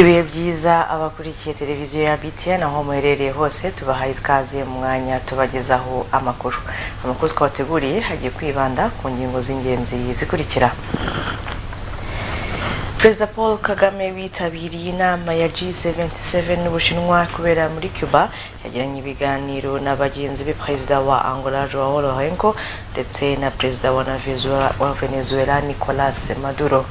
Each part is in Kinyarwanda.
ibihe byiza abakurikiye televiziyo ya BTN aho muherereye hose tubahaye ikaze mu mwanya tubagezaho amakuru amakuru twabateguriye hagiye kwibanda ku ngingo z'ingenzi zikurikira perezida paul kagame witabiriye inama ya g77 n'ubushinwa kubera muri cuba yagiranye ibiganiro na bagenzi be perezida wa angola joao lorenco ndetse na perezida wa na Venezuela- wa venezuela nicolas maduro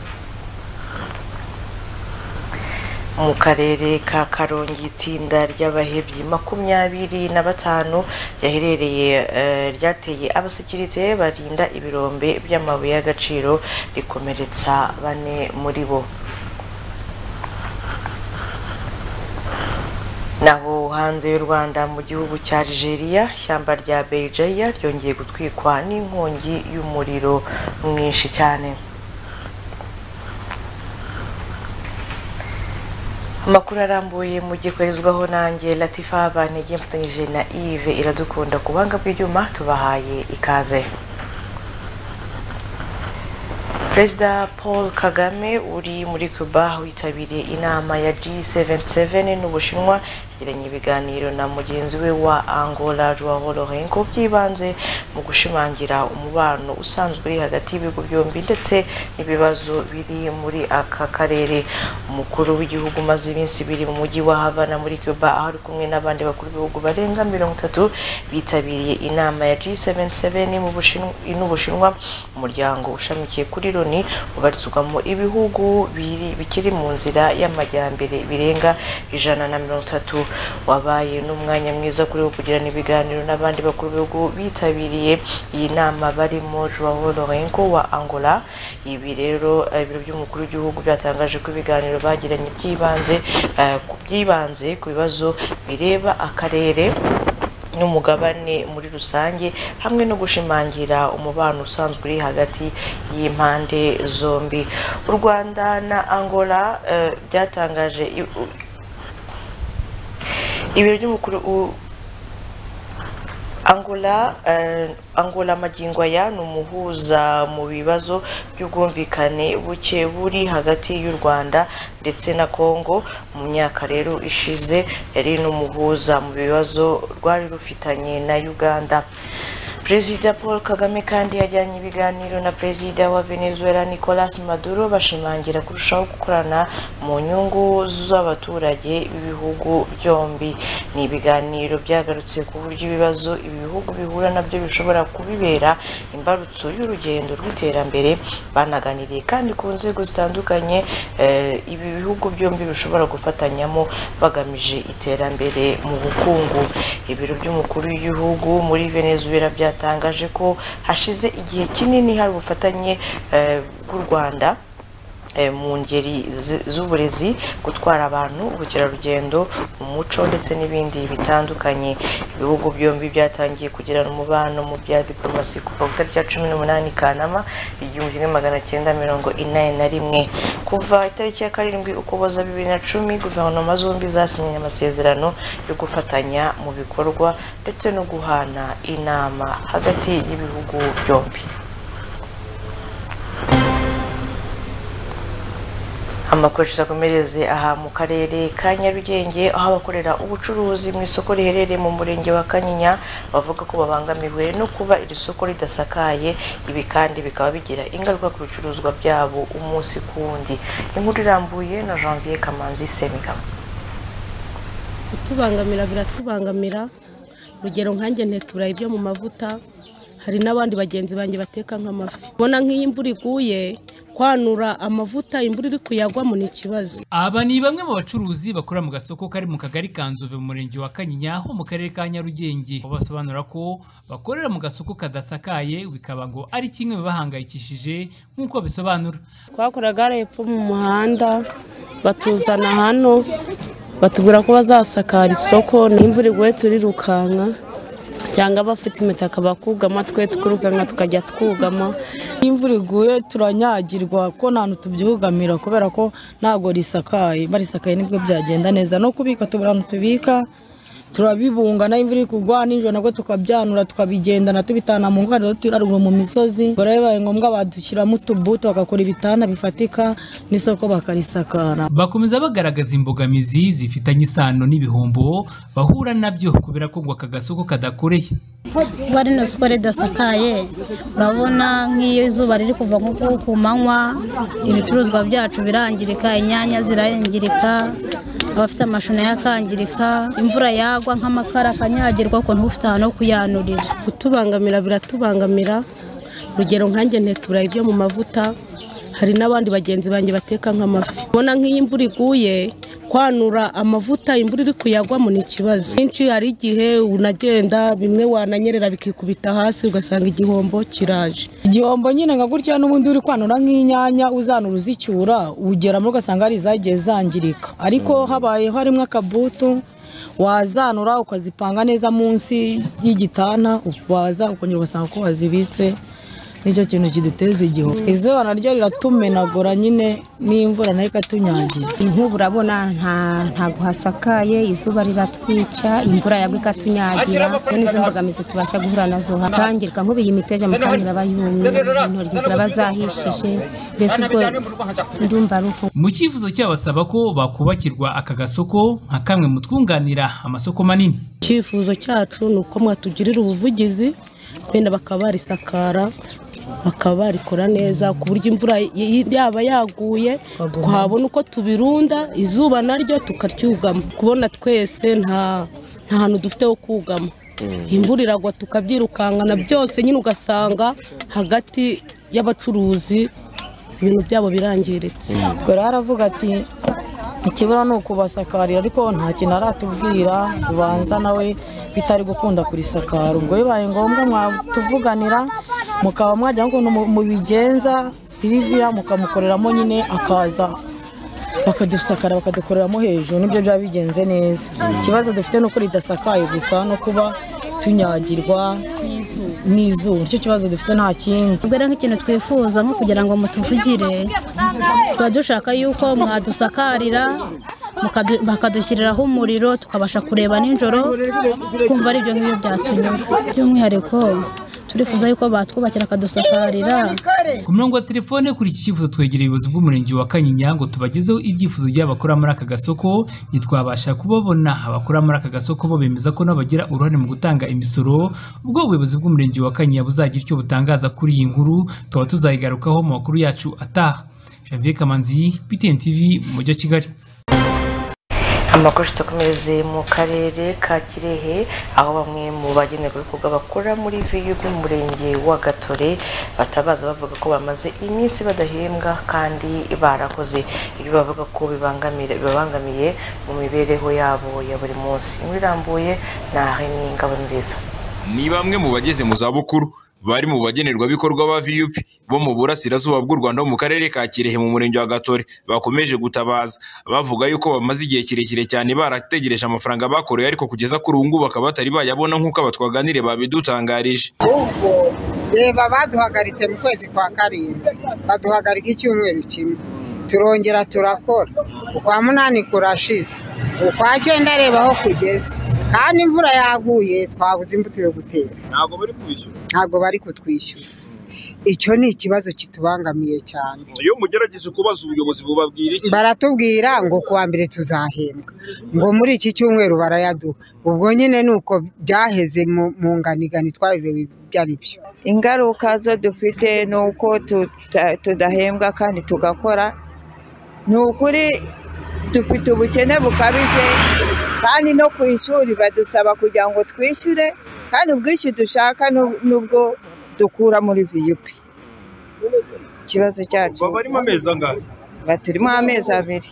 mu karere ka karongi itsinda ry'abahebyi makumyabiri na batanu ryaherereye eh, ryateye abasekirite barinda ibirombe by'amabuye y'agaciro rikomeretsa bane muri bo naho hanze y'u rwanda mu gihugu cya algeria ishyamba rya beijaya ryongeye gutwikwa n'inkongi y'umuriro mwinshi cyane amakuru arambuye mujye koherezwaho nanjye latifa bantege mfatanyije na ive iradukunda ku buhanga bw'ibyuma tubahaye ikaze perezida paul kagame uri muri cuba witabiriye inama ya g77 n'ubushinwa yagiranye ibiganiro na mugenzi we wa angola joao lorenco by'ibanze mu gushimangira umubano usanzwe uri hagati y'ibihugu byombi ndetse n'ibibazo biri muri aka karere umukuru w'igihugu umaze iminsi ibiri mu mujyi wa havana muri cuba aho ari kumwe n'abandi bakuru b'ibihugu barenga mirongo itatu bitabiriye inama ya g77 mu Bushinwa- n'ubushinwa umuryango ushamikiye kuri loni ubarizwamo ibihugu biri- bikiri mu nzira y'amajyambere birenga ijana na mirongo itatu wabaye n'umwanya mwiza kuri wo kugirana ibiganiro n'abandi bakuru b'ibihugu bitabiriye iyi nama barimo joao lorenco wa angola ibi rero eh, ibiro by'umukuru w'igihugu byatangaje ko ibiganiro bagiranye by'ibanze eh, ku byibanze ku bibazo bireba akarere n'umugabane muri rusange hamwe no gushimangira umubano usanzwe uri hagati y'impande zombi u rwanda na angola eh, byatangaje i- u- ibiro by'umukuru u- Angola eh, Angola magingo aya ni umuhuza mu bibazo by'ubwumvikane buke buri hagati y'u Rwanda ndetse na Kongo mu myaka rero ishize yari n'umuhuza mu bibazo rwari rufitanye na Uganda Perezida Paul Kagame kandi yajyanye ibiganiro na Perezida wa Venezuela Nicolas Maduro bashimangira kurushaho gukorana mu nyungu z'abaturage b'ibihugu byombi. Ni ibiganiro byagarutse ku buryo ibibazo ibi bihugu bihura nabyo bishobora kubibera imbarutso y'urugendo rw'iterambere banaganiriye kandi ku nzego zitandukanye eh, ibi bihugu byombi bishobora gufatanyamo bagamije iterambere mu bukungu. Ibiro by'umukuru w'igihugu muri Venezuela byatangaje ko hashize igihe kinini hari ubufatanye eh, bw'u Rwanda eh, mu ngeri zi- z'uburezi gutwara abantu ubukerarugendo umuco ndetse n'ibindi bitandukanye ibihugu byombi byatangiye kugirana umubano mu bya diplomasi kuva ku itariki ya cumi n'umunani kanama igihumbi kimwe magana cyenda mirongo inani na rimwe kuva itariki ya karindwi ukuboza bibiri na cumi guverinoma zombi zasinye amasezerano yo gufatanya mu bikorwa ndetse no guhana inama hagati y'ibihugu byombi amakoresha akomereze aha mu karere ka nyarugenge aho abakorera ubucuruzi mu isoko riherereye mu murenge wa kanyinya bavuga ko babangamiwe no kuba iri soko ridasakaye ibi kandi bikaba bigira ingaruka ku bicuruzwa byabo umunsi ku wundi inkuru irambuye na janvier kamanzi semigabo kutubangamira biratubangamira urugero nkanjye nteka ibirayi byo mu mavuta hari n'abandi bagenzi banjye bateka nk'amafi ubona nk'iyo imvura iguye kwanura amavuta imvura iri kuyagwamo ni ikibazo Aba ni bamwe mu bacuruzi bakora mu gasoko kari mu kagari ka Nzove mu murenge wa Kanyinya ho mu karere ka Nyarugenge aho basobanura ko bakorera mu gasoko kadasakaye bikaba ngo ari kimwe mu bibahangayikishije nk'uko babisobanura twakoraga hepfo mu muhanda batuzana hano batubwira ko bazasakara isoko n'imvura iguye turirukanka cyangwa abafite imitaka bakugama twe tukirukanka tukajya twugama Iyo imvura iguye turanyagirwa ko nta hantu tubyugamira kubera ko ntabwo risakaye barisakaye nibwo byagenda neza no kubika tubura ahantu tubika turabibunga nayo imvura iri kugwa nijoro nabwo tukabyanura tukabigendana tubitana mu ngo kandi turaruguru mu misozi ubwo rero bibaye ngombwa badushyiramo utubuto bagakora ibitanda bifatika n'isoko bakarisakara bakomeza bagaragaza imbogamizi zifitanye isano n'ibihombo bahura nabyo kubera ko ngo aka gasoko kadakoreye kuba rino soko ridasakaye urabona nk'iyo izuba riri kuva nko ku- ku manywa ibicuruzwa byacu birangirika inyanya zirangirika abafite amashu nayo akangirika imvura yagwa nk'amakara akanyagirwa ukuntu uba ufite ahantu ho kuyanurira kutubangamira biratubangamira urugero nkanjye nteka ibirayi byo mu mavuta hari n'abandi bagenzi banjye bateka nk'amafi ubona nk'iyo imvura iguye kwanura amavuta imvura iri kuyagwamo ni ikibazo kenshi hari igihe unagenda bimwe wananyerera bikikubita hasi ugasanga igihombo kiraje igihombo nyine nka gutya n'ubundi uri kwanura nk'inyanya uzanura uzicyura ugeramo ugasanga hari izagiye zangirika ariko habayeho harimo akabutu wazanura ukazipanga neza munsi y'igitana waza ukongera ugasanga ko wazibitse nicyo kintu kiduteza igihombo izuba naryo riratumenagura nyine n'imvura nayo ikatunyagira inkuba urabona nta- ntabwo hasakaye izuba riratwica imvura yagwa ikatunyagira bene izo mbogamizi tubasha guhura nazo hatangirika nk'ubu iyi miteja mu kandi iraba yumye intoryi ziraba zahishije mbese ubwo ndumva ari uko mu cyifuzo cyabasaba ko bakubakirwa aka gasoko nka kamwe mu twunganira amasoko manini icyifuzo cyacu ni uko mwatugirira ubuvugizi benda bakaba barisakara bakaba barikora neza ku buryo imvura y- yaba yaguye twabona uko tubirunda izuba naryo tukaryugama kubona twese nta nta hantu dufite ho kugama imvura iragwa tukabyirukankana byose nyine ugasanga hagati y'abacuruzi ibintu byabo birangiritse ubwo rero aravuga ati ikibura ni ukubasakarira ariko nta kintu aratubwira ubanza nawe bitari gukunda kurisakara ubwo bibaye ngombwa mwatuvuganira mukaba mwajya ukuntu mu- mubigenza siriviya mukamukoreramo nyine akaza bakadusakara bakadukoreramo hejuru nibyo byaba bigenze neza ikibazo dufite ni uko ridasakaye gusa no kuba tunyagirwa n'izuba nicyo kibazo dufite nta kindi ubwo rero nk'ikintu twifuza nko kugira ngo mutuvugire tuba dushaka yuko mwadusakarira mukadu- bakadushyiriraho umuriro tukabasha kureba nijoro twumva ari ibyo ngibyo byatunyura by'umwihariko turifuza yuko batwubakira akadusakarira ku murongo wa telefone kuri iki cyifuzo twegereye ubuyobozi bw'umurenge wa kanyinya ngo tubagezeho ibyifuzo by'abakora muri aka gasoko ntitwabasha kubabona abakora muri aka gasoko bo bemeza ko n'abagira uruhare mu gutanga imisoro ubwo ubuyobozi bw'umurenge wa kanyinya buzagira icyo butangaza kuri iyi nkuru tukaba tuzayigarukaho mu makuru yacu ataha Janvier Kamanzi BTN TV mu mujyi wa Kigali amakuru tutakomereze mu karere ka kirehe aho bamwe mu bagenewe ibikorwa bakora muri viyu by'umurenge wa gatore batabaza bavuga ko bamaze iminsi badahembwa kandi barakoze ibyo bavuga ko bibangamira- bibabangamiye mu mibereho yabo ya buri munsi inkuru irambuye ni aheni ngabo nziza ni bamwe mu bageze mu zabukuru bari mu bagenerwabikorwa ba vup bo mu burasirazuba bw'u rwanda ho mu karere ka kirehe mu murenge wa gatore bakomeje gutabaza bavuga yuko bamaze igihe kirekire cyane barategereje amafaranga bakoreye ariko kugeza kuri ubu ngubu bakaba batari bayabona nk'uko abatwaganire babidutangarije ahubwo reba baduhagaritse mu kwezi kwa karindwi baduhagarika icyumweru kimwe turongera turakora ukwa munani kurashize ukwa cyenda reba aho kugeze kandi imvura yaguye twabuze imbuto yo gutera ntabwo bari kubishyura ntabwo bari kutwishyura icyo ni ikibazo kitubangamiye cyane iyo mugerageje kubaza ubuyobozi bubabwira baratubwira ngo ku wa mbere tuzahembwa ngo muri iki cyumweru barayaduha ubwo nyine ni uko byaheze mu- mu nganigani twabibewe ibyo ari byo ingaruka zo dufite ni uko tuta- tudahembwa kandi tugakora ni ukuri dufite ubukene bukabije kandi no ku ishuri badusaba kugira ngo twishyure kandi ubwishyu dushaka nu- nubwo dukura muri viyupi ikibazo cyacu amezi angahe baturimo amezi abiri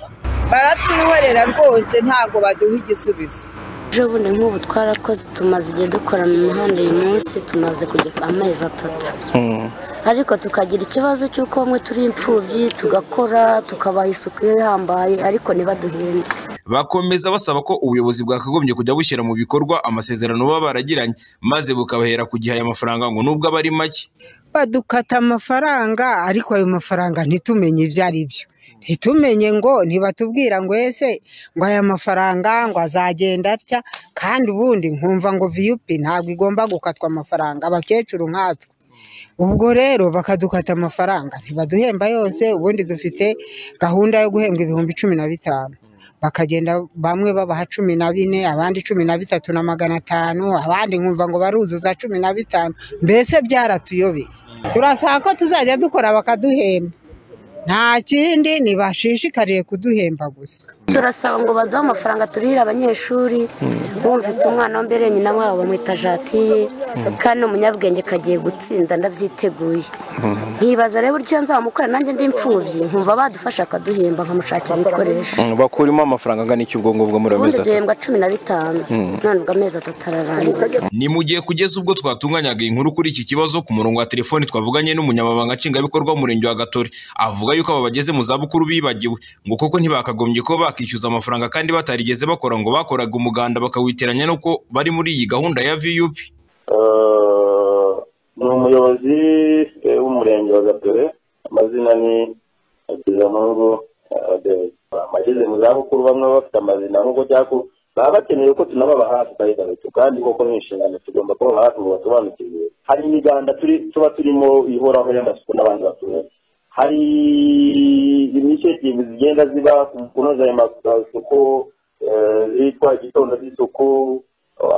baratwihorera rwose ntabwo baduha igisubizo ejo bundi nk'ubu twarakoze tumaze igihe dukora mu muhanda uyu munsi tumaze kujya amezi atatu ariko tukagira ikibazo cy'uko bamwe turi imfubyi tugakora tukabaha isuku ihambaye ariko ntibaduhembe bakomeza basaba ko ubuyobozi bwakagombye kujya bushyira mu bikorwa amasezerano baba baragiranye maze bukabahera ku gihe aya mafaranga ngo nubwo aba ari make badukata amafaranga ariko ayo mafaranga ntitumenye ibyo ari byo ntitumenye ngo ntibatubwira ngo ese ngo aya mafaranga ngo azagenda atya kandi ubundi nkumva ngo viyupi ntabwo igomba gukatwa amafaranga abakecuru nkatwe ubwo rero bakadukata amafaranga ntibaduhemba yose ubundi dufite gahunda yo guhembwa ibihumbi cumi na bitanu bakagenda bamwe babaha cumi na bine abandi cumi na bitatu na magana atanu abandi nkumva ngo baruzuza cumi na bitanu mbese byaratuyobeye turasaba ko tuzajya dukora bakaduhemba nta kindi ntibashishikariye kuduhemba gusa turasaba ngo baduhe amafaranga turihire abanyeshuri bumvita umwana wa mbere nyina wabo bamwita jatiye kandi umunyabwenge kagiye gutsinda ndabyiteguye nkibaza rero uburyo nzamukora nanjye ndi imfubyi nkumva badufasha akaduhemba nkamushakira ibikoresho bakurimo amafaranga angana iki ubwo ngubwo muri ayo ubundi mezi atatu duhembwa cumi na bitanu none ubwo amezi atatu ararangiye ni mu gihe kugeza ubwo twatunganyaga inkuru kuri iki kibazo ku murongo wa telefoni twavuganye n'umunyamabanga nshingwabikorwa w'umurenge wa gatore avuga yuko aba bageze mu zabukuru bibagiwe ngo kuko ntibakagombye ko bakishyuza amafaranga kandi batarigeze bakora ngo bakoraga umuganda bakawiteranya n'uko bari muri iyi gahunda ya vup Eh, ni umuyobozi eh, w'umurenge wa gatore amazina ni hakizampungu amageze mu zabukuru bamwe baba bafite amazina nk'uko cyako baba bakeneye ko tunababa hafi bayigaruka kandi koko ni inshingano tugomba kuba hafi ngo basobanukirwe hari imiganda turi tuba turimo ihoraho y'amasuku n'abandi baturage hari initiative zigenda ziba ku kunoza ayo masuku eh, zitwa igitondo cy'isuku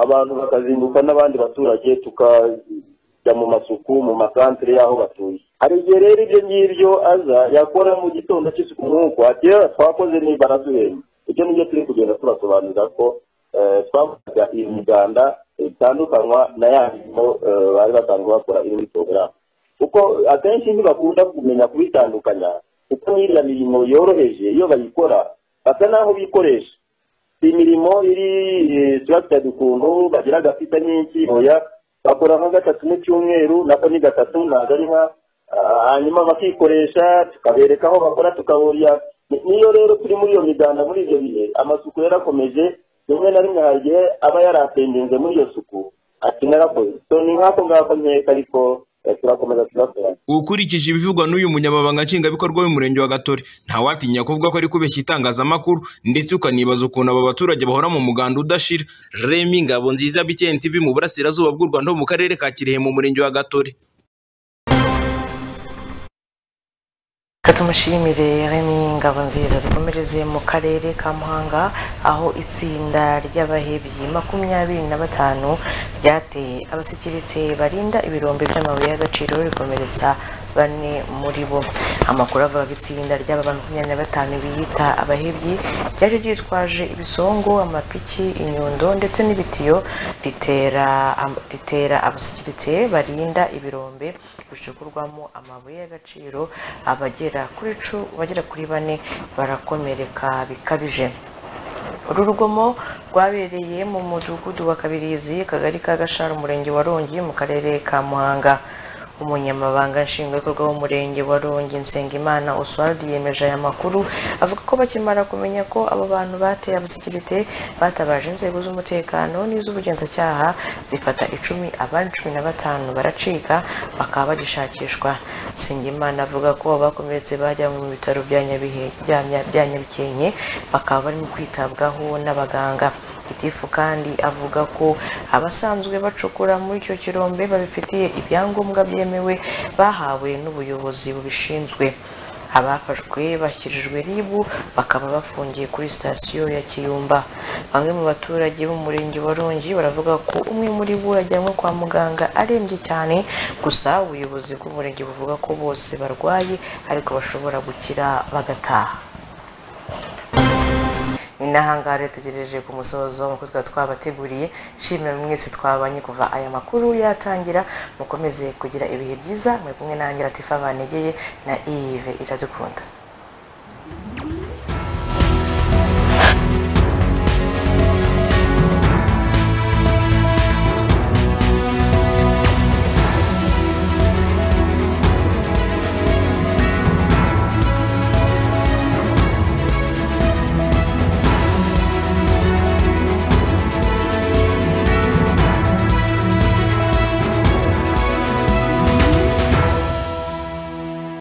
abantu bakazinduka n'abandi baturage tukajya mu masuku mu masantere y'aho batuye hari igihe rero ibyo ngibyo aza yakora mu gitondo cy'isuku nk'uko ati "Eh, twakoze niba araduhemba ibyo nibyo turi kugenda turasobanurira ko eh, twakoraga iyi miganda itandukanywa na ya mirimo eh, bari basanzwe bakora iri muri porogaramu kuko akenshi ntibakunda kumenya kubitandukanya kuko n'iriya mirimo yoroheje iyo bayikora basa n'aho bikoresha imirimo iri eh, tuba tutari ukuntu bagira agapita nyinshi oya bakora nka gatatu mu cyumweru nako ni gatatu ntabwo ari nka ah, hanyuma bakikoresha tukabereka aho bakora tukaburiya Ni- niyo rero turi muri iyo miganda muri ibyo bihe amasuku yarakomeje rimwe na rimwe hari igihe aba yaratengenze muri iyo suku ati narakoze so ni nk'ako ngako nkeka ariko eh, turakomeza turakorana ukurikije ibivugwa n'uyu munyamabanga nshingwabikorwa w'umurenge wa gatore ntawatinya kuvuga ko ari kubeshya itangazamakuru ndetse ukanibaza ukuntu aba baturage bahora mu muganda udashira remi ngabo nziza bikeni tv mu burasirazuba bw'u rwanda ho mu karere ka kirehe mu murenge wa gatore Reka tumushimire Remy Ngabo nziza dukomereze mu karere ka Muhanga aho itsinda ry'abahebyi makumyabiri na batanu ryateye abasikiritse barinda ibirombe by'amabuye y'agaciro rikomeretsa bane muri bo amakuru avuga ko itsinda ry'aba bantu makumyabiri na batanu biyita abahebyi ryaje ryitwaje ibisongo amapiki inyundo ndetse n'ibitiyo ritera am- ritera abasikiritse barinda ibirombe bicukurwamo amabuye y'agaciro abagera kuri cu- abagera kuri bane barakomereka bikabije uru rugomo rwabereye mu mudugudu wa kabirizi akagari ka gashara umurenge wa rongi mu karere ka muhanga umunyamabanga nshingwabikorwa w'umurenge wa rongi nsengimana oswald yemeje aya makuru avuga ko bakimara kumenya ko abo bantu bateye abasekirite batabaje inzego z'umutekano n'iz'ubugenzacyaha zifata icumi abandi cumi na batanu baracika bakaba bagishakishwa nsengimana avuga ko abakomeretse bajyanywe mu bitaro bya Nyabihe- bya Nya- bya nyabikenke bakaba barimo kwitabwaho n'abaganga gitifu kandi avuga ko abasanzwe bacukura muri icyo kirombe babifitiye ibyangombwa byemewe bahawe n'ubuyobozi bubishinzwe abafashwe bashyirijwe ribu bakaba bafungiye kuri sitasiyo ya kiyumba bamwe mu baturage b'umurenge wa rongi baravuga ko umwe muri bo yajyanywe kwa muganga arembye cyane gusa ubuyobozi bw'umurenge buvuga ko bose barwaye ariko bashobora gukira bagataha ni n'ahangaha rero tugejeje ku musozo nk'uko twaba twabateguriye nshimira buri mwese twabanye kuva aya makuru yatangira mukomeze kugira ibihe byiza muri kumwe nanjye latifa banegeye na ive iradukunda